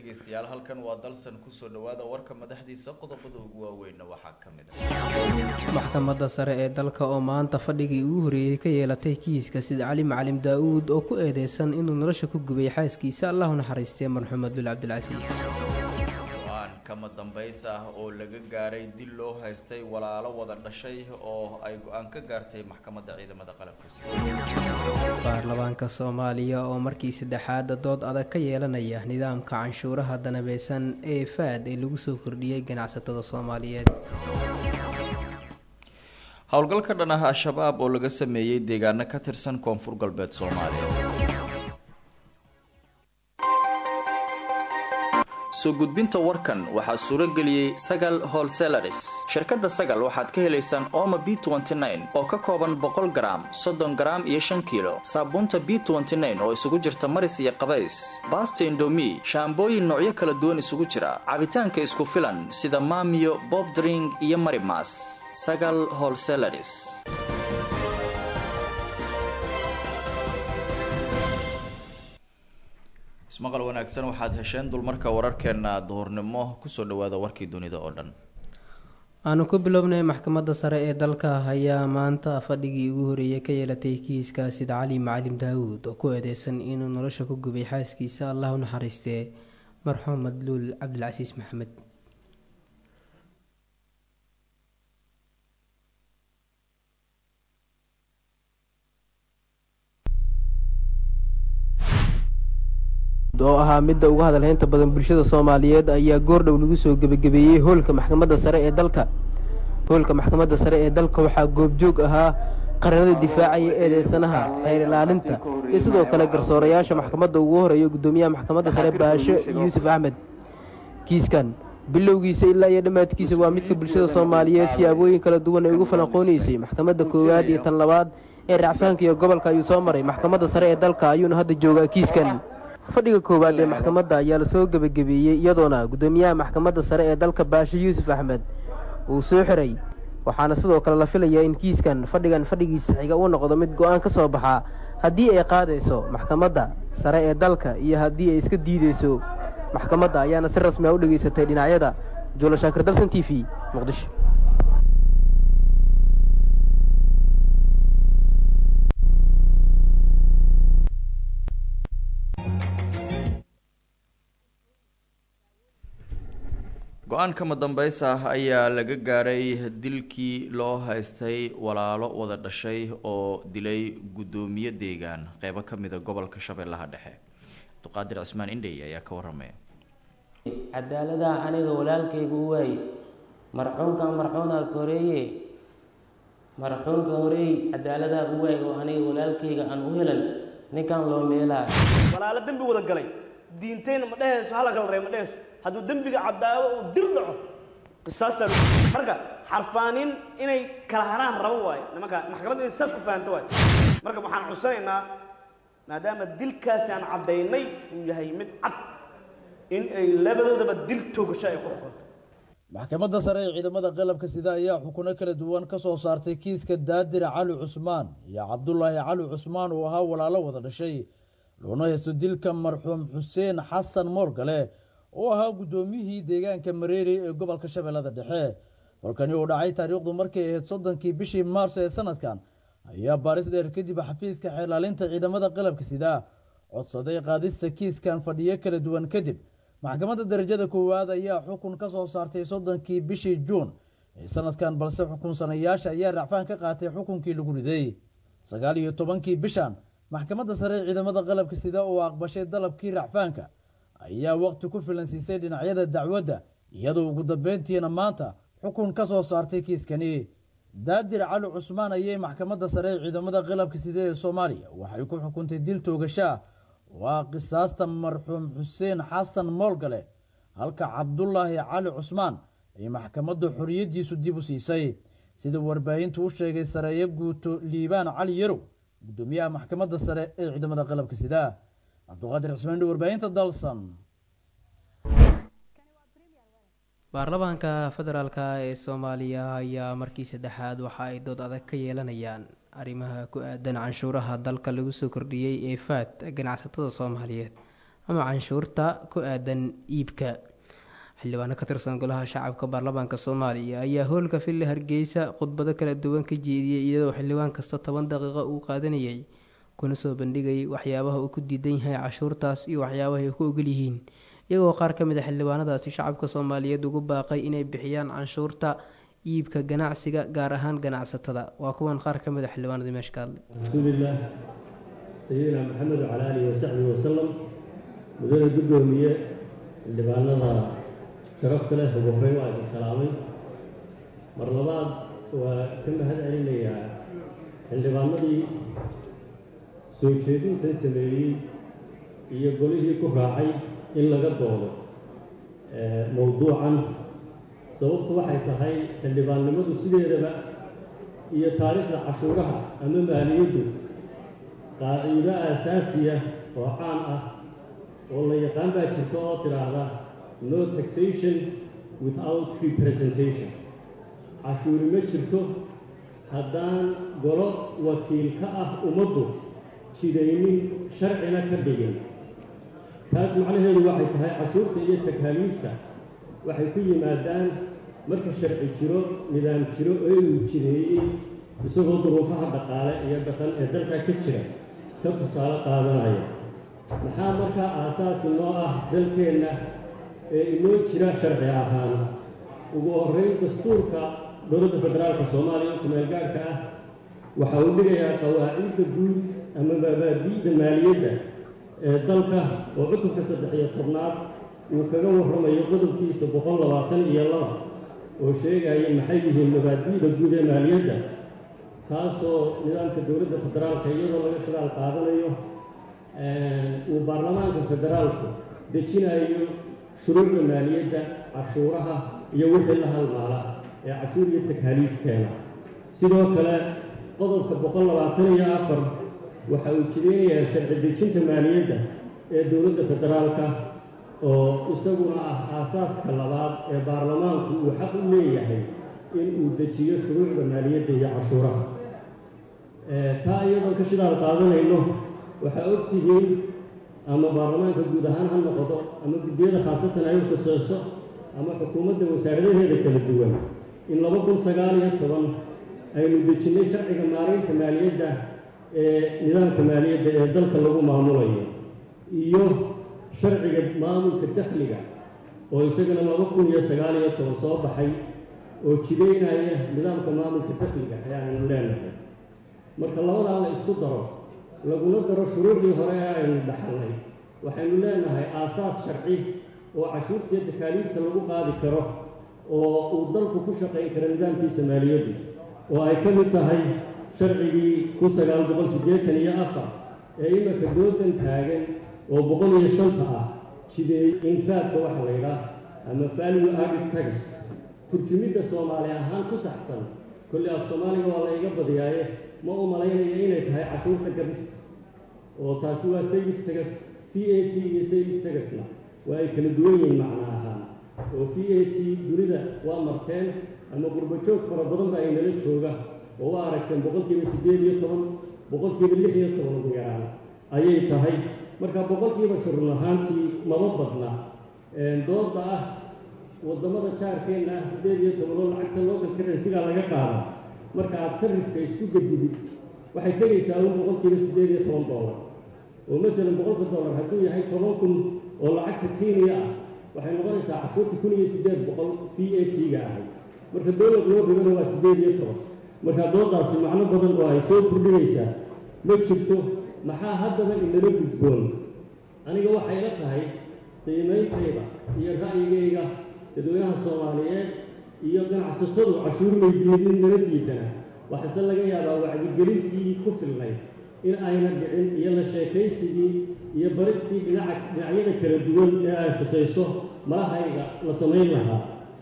dhegeystayaal halkan waa dalsan kusoo dhawaada warka madaxdiisa qodobada ugu waaweynna waxaa ka mid ah maxkamadda sare ee dalka oo maanta fadhigii ugu horeeyey ka yeelatay kiiska sida cali macalim daa-uud oo ku eedeysan inuu nolosha ku gubay xaaskiisa allahu naxariistee marxuum abdul cabdilcasiis go-aan kama dambays ah oo laga gaaray dil loo haystay walaalo wada dhashay oo ay go-aan ka gaartay maxkamadda ciidamada qalabka sida baarlamaanka soomaaliya oo markii saddexaada dood adag ka yeelanaya nidaamka canshuuraha danabeysan ee faad ee lagu soo kordhiyey ganacsatada soomaaliyeed howlgal ka dhan ah al-shabaab oo laga sameeyey deegaano ka tirsan koonfur galbeed soomaaliya soo gudbinta warkan waxaa suuro geliyey sagal holselaris shirkadda sagal waxaad ka helaysaan oma b oo ka kooban boqol garaam soddon garaam iyo shan kiilo saabuunta b oo isugu jirta maris iyo qabays baasta indomi shaambooyin noocyo kala duwan isugu jira cabitaanka isku filan sida maamiyo bobdring iyo marimas sagal holselaris ismaqal wanaagsan waxaad hesheen dulmarka wararkeena duhurnimo kusoo dhawaada warkii dunida oo dhan aanu ku bilownay maxkamadda sare ee dalka ayaa maanta fadhigii ugu horeeyey ka yeelatay kiiska sida cali macalim daawuud oo ku eedeysan inuu nolosha ku gubay xaaskiisa allah u naxariistee marxuum madluul cabdilcasiis maxamed oo ahaa midda uga hadalhaynta badan bulshada soomaaliyeed ayaa goordhow lagu soo gebagabeeyey hoolka maxkamadda sare ee dalka hoolka maxkamadda sare ee dalka waxaa goobjoog ahaa qaranada difaacaya eedeysanaha xeer ilaalinta iyo sidoo kale garsoorayaasha maxkamadda ugu horeeya guddoomiyaha maxkamadda sare baasho yuusuf axmed kiiskan bilowgiisa ilaa iyo dhammaadkiisa waa midka bulshada soomaaliyeed siyaabooyin kala duwan ay ugu falanqoonaysay maxkamadda koowaad iyo tan labaad ee racfaanka iyo gobolka ayuu soo maray maxkamadda sare ee dalka ayuuna hadda joogaa kiiskan fadhiga koowaad ee maxkamadda ayaa lasoo gebagabeeyey iyadoona guddoomiyaha maxkamadda sare ee dalka baasho yuusuf axmed uu soo xiray waxaana sidoo kale la filayaa in kiiskan fadhigan fadhigiisa xiga uu noqdo mid go-aan ka soo baxaa haddii ay qaadayso maxkamadda sare ee dalka iyo haddii ay iska diideyso maxkamadda ayaana si rasmi a u dhegaysatay dhinacyada juula shaakir dalsan t v muqdisho go-aan kama dambeys ah ayaa laga gaaray dilkii loo haystay walaalo wada dhashay oo dilay guddoomiye deegaan qeybo ka mida gobolka shabeellaha dhexe abduqaadir cismaan indhey ayaa ka waramaya cadaaladaha aniga walaalkayga u waaye marxuunka marxuuna horeeye marxuunka horeey cadaaladaha u waaye oo aniga walaalkayga aan u helan ninkan loo meelaa walaalo dembi wada galay diintayna ma dhehayso hala kala ree ma dhehayso hadduu dembiga caddaado uu dil dhaco qisaastaa marka xarfaanin inay kala haraan rabo waayo nimanka maxkamadda inay saas ku fahanto waayo marka waxaan cusanaynaa maadaama dilkaasi aan caddaynay uu yahay mid cad in ay labadoodaba dil toogasho ay ku xukunto maxkamadda sare ee ciidamada qalabka sida ayaa xukuno kala duwan ka soo saartay kiiska daadir cali cusmaan iyo cabdulaahi cali cusmaan oo ahaa walaalo wada dhashay loona haysto dilka marxuum xuseen xasan moorgale oo ahaa guddoomiyihii deegaanka mareeri ee gobolka shabeellada dhexe holkani uu dhacay taariikhdu markay ahayd soddonkii bishii maarso ee sanadkan ayaa baaris dheer kadib xafiiska xeelaalinta ciidamada qalabka sida codsaday qaadista kiiskan fadhiyo kala duwan kadib maxkamadda darajada koowaad ayaa xukun ka soo saartay soddonkii bishii juun ee sanadkan balse xukunsanayaasha ayaa racfaan ka qaatay xukunkii lagu riday sagaal iyo tobankii bishan maxkamadda sare ee ciidamada qalabka sida oo aqbashay dalabkii racfaanka ayaa waqti ku filan siisay dhinacyada dacwadda iyadoo ugu dambeyntiina maanta xukun ka soo saartay kiiskani daadir cali cusmaan ayay maxkamadda sare ee ciidamada qalabka sida ee soomaaliya waxay ku xukuntay dil toogashaa waa qisaasta marxuum xuseen xasan moolgale halka cabdulaahi cali cusmaan ay maxkamadda xoriyaddiisu dib u siisay sida warbaahintu u sheegay sareeyo guuto liibaan cali yarow guddoomiyaha maxkamadda sare ee ciidamada qalabka sida cabduqaadir cismaan warbaahinta dalsan baarlamaanka federaalk ee soomaaliya ayaa markii saddexaad waxa ay dood adag ka yeelanayaan arrimaha ku aadan canshuuraha dalka lagu soo kordhiyey ee faad ganacsatada soomaaliyeed ama canshuurta ku aadan iibka xildhibaano ka tirsan golaha shacabka baarlamaanka soomaaliya ayaa howlka fille hargeysa khudbado kala duwan ka jeediyey iyadoo xildhibaan kasta toban daqiiqo uu qaadanayay kuna soo bandhigayay waxyaabaha uu ku diidan yahay cashuurtaas iyo waxyaabaha ay ku ogol yihiin iyagoo qaar ka mid a xildhibaanadaasi shacabka soomaaliyeed ugu baaqay inay bixiyaan canshuurta iibka ganacsiga gaar ahaan ganacsatada waa kuwan qaar ka mid a xildhibaanadii meesha ka hadlay rasuulillaah sayidina maxamed wacala aalihi wasaxbihi wasalam mudane guddoomiye xildhibaanada sharafta leh ugu horreyn waa idin salaamay mar labaad waa ka mahad celinayaa xildhibaanadii soo jeedintan sameeyey iyo golihii ku raacay in laga doodo mowduucan sababtu waxay tahay xildhibaannimadu sideedaba iyo taariikhda cashuuraha ama maaliyaddu qaaciido aasaasiya oo caan ah oo la yaqaan baa jirta oo tidhaahda no taxation without representation cashuuri ma jirto haddaan golo wakiil ka ah ummaddu jidaynin sharcina ka dhigin taas macnaheedu waxay tahay cashuurta iyo takaaliifta waxay ku yimaadaan marka sharci jiro nidaam jiro oo uu jireeyey isagoo duruufaha dhaqaale iyo dhaqan ee dalka ka jira ka tusaale qaadanaya maxaa markaa aasaasi noo ah dalkeenna ee inoo jira sharci ahaan ugu horrayn dastuurka dowladda federaalka soomaaliya kumeelgaarhka ah waxa uu dhigayaa qawaacidda guud ama mabaadi'da maaliyadda ee dalka oo cutubka saddex iyo tobnaad uu kaga warramayo qodobkiisa boqol labaatan iyo laba oo sheegaya maxay yihiin mabaadi'da guud ee maaliyadda taasoo nidaamka dowladda federaalka iyadoo laga shidaal qaadanayo uu baarlamaanka federaalku dejinayo shuruucda maaliyadda cashuuraha iyo wixii la halmaala ee cashuur iyo takaaliifkeena sidoo kale qodobka boqol labaatan iyo afar waxa uu jireenyahay sharci dejinta maaliyadda ee dowladda federaalka oo isaguna ah aasaaska labaad ee baarlamaanku uu xaq u leeyahay in uu dejiyo shuruucda maaliyadda iyo cashuuraha taa iyadoon ka shidaal qaadanayno waxaa og tihiin ama baarlamaanka guud ahaan ha noqdo ama guddiyada khaasatan ay u khuseyso ama xukuumadda wasaaradaheeda kala duwan in laba kun sagaal iyo toban aynu dejinnay sharciga maaraynta maaliyadda ee nidaamka maaliyadda ee dalka lagu maamulayo iyo sharciga maamulka dakhliga oo isagana laba kun iyo sagaal iyo toban soo baxay oo jidaynaya nidaamka maamulka dakhliga ayaanaynu leenahay marka labadaa la isku daro laguna daro shuruucdii hore ee aynu dhaxalnay waxaynu leenahay aasaas sharci oo cashuurtiiyo takaaliifta lagu qaadi karo oo uu dalku ku shaqayn karo nidaamkiisa maaliyaddu oo ay ka mid tahay sharcigii kun sagaal boqol siddeetan iyo afar ee iminka doodan taagan oo boqol iyo shanta ah jideey infaadka waxa la yidhaah ama value added tax turjumidda soomaali ahaan ku saxsan kolli af soomaaliga waa la iga badiyaaye ma u malaynaya inay tahay cashuurta gabista oo taasi waa saylis tagas v a t iyo saylis tagasna waa ay kala duwan yihiin macno ahaan oo v a t dunida waa marteen ama qurbajoog fara badan ba ay nala jooga oo waa aragteen boqolkiiba siddeed iyo toban boqolkiiba lix iyo toban ugu yaraan ayay tahay marka boqolkiiba shurun ahaantii maba badna dooda ah waddamada jaarkeenna ah siddeed iyo toban oo lacagta local currency-gaa laga qaada marka aada sarrifka isku gedidid waxay tegaysaa un boqolkiiba siddeed iyo toban dollar oo masalan boqolka dollar hadduu yahay toban kun oo lacagta kenya ah waxay noqonaysaa cashuurta kun iyo siddeed boqol v a t-ga ahay marka dowlad loo dhigana waa siddeed iyo toban marka doodaasi macno badan oo ay soo kordhinaysaa ma jirto maxaa haddaba inala gudboon aniga waxay la tahay qiimeyntayda iyo ra'yigayga dadweynaha soomaaliyeed iyo ganacsatadu cashuur weydiinin nala diidana waxaase laga yaabaa wacdigelintii ku filnayd in ayna dhicin iyo la sheekaysigii iyo baristii dhinaca dhinacyada kala duwan ee ay khusayso malahayga la samayn lahaa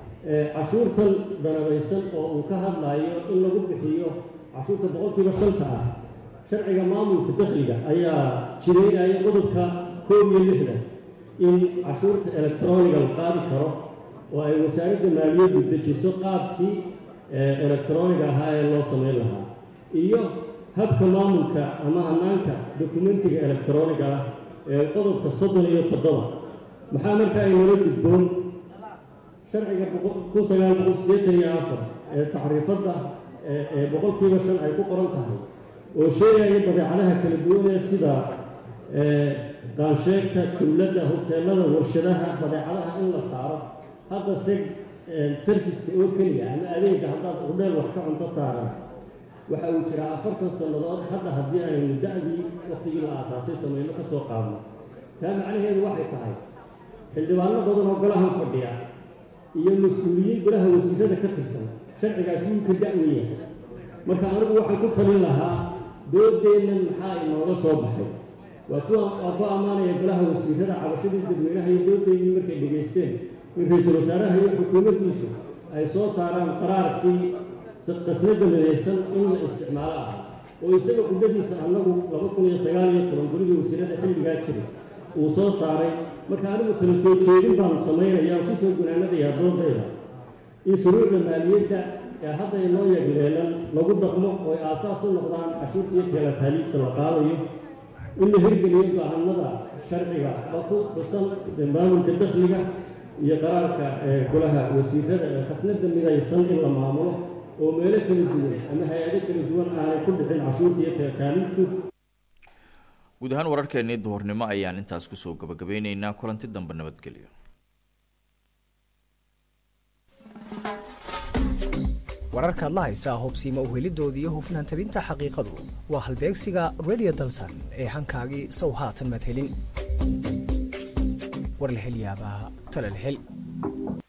cashuurtan danabaysan oo uu ka hadlaayo in lagu bixiyo cashuurta boqolkiiba shanta ah sharciga maamulka dakhliga ayaa jireynaya qodobka koob iyo lixdan in cashuurta electroniga la qaadi karo oo ay wasaaradda maaliyaddu dejiso qaabkii electroniga ahaa ee loo samayn lahaa iyo habka maamulka ama hanaanka dokumentiga electroniga ah ee qodobka soddon iyo toddoba maxaa marka ay nala gudboon sharciga kun sagaal boqol siddeetan iyo afar ee tacriifadda ee boqolkiiba shan ay ku qoran tahay oo sheegaya badeecadaha kala duwan ee sida qaansheegta jumladda hoteelada warshadaha badeecadaha in la saaro hadda se sarfiska oo keliya ama adeega haddaad hudheel wax ka cunto saaran waxa uu jiraa afartan sannadood hadda haddii aynu da-dii waktigii la aasaasay samayno ka soo qaadno taa macnaheedu waxay tahay xildhibaano badan oo golahan fadhiya iyo mas-uuliyiin golaha wasiirada ka tirsan sharcigaasi wuu ka da-wan yahay marka anigu waxaan ku talin lahaa doodeennan maxaa inooga soo baxay waa kuwa waa ku ammaanaya golaha wasiirada cabashadii dadweynaha iyo doodeydii markay dhegaysteen in ra-iisul wasaaraha iyo xukuumaddiisu ay soo saaraan qaraarkii qasnada midaysan in la isticmaalo ah oo isaga qudadiisa annagu laba kun iyo sagaal iyo toban gurigii wasiirada xilligaa jiray uu soo saaray marka anigu tala soo jeedin baan samaynayaan kusoo gunaanadayaa doodayda in shuruucda maaliyadda ee hadda inoo yagleelan lagu dhaqmo oo ay aasaas u noqdaan cashuurta iyo teelataaliibta la qaadayo in la hirgeliyo go-aanada sharciga oo ku xusan maamulka dakhliga iyo qaraarka golaha wasiirada ee khasnada midaysan in la maamulo oo meelo kala duwan ama hay-ado kala duwan aanay ku dhicin cashuurta iyo teelataaliibtu guud ahaan wararkeennii duhurnimo ayaan intaas kusoo gabagabeyneynaa kulanti dambe nabadgelyo wararkaad la haysaa hubsiima uhelidoodii iyo hufnaan tabinta xaqiiqadu waa halbeegsiga radio dalsan ee hankaagii sow haatan maad helin war la hel yaabaa tale la hel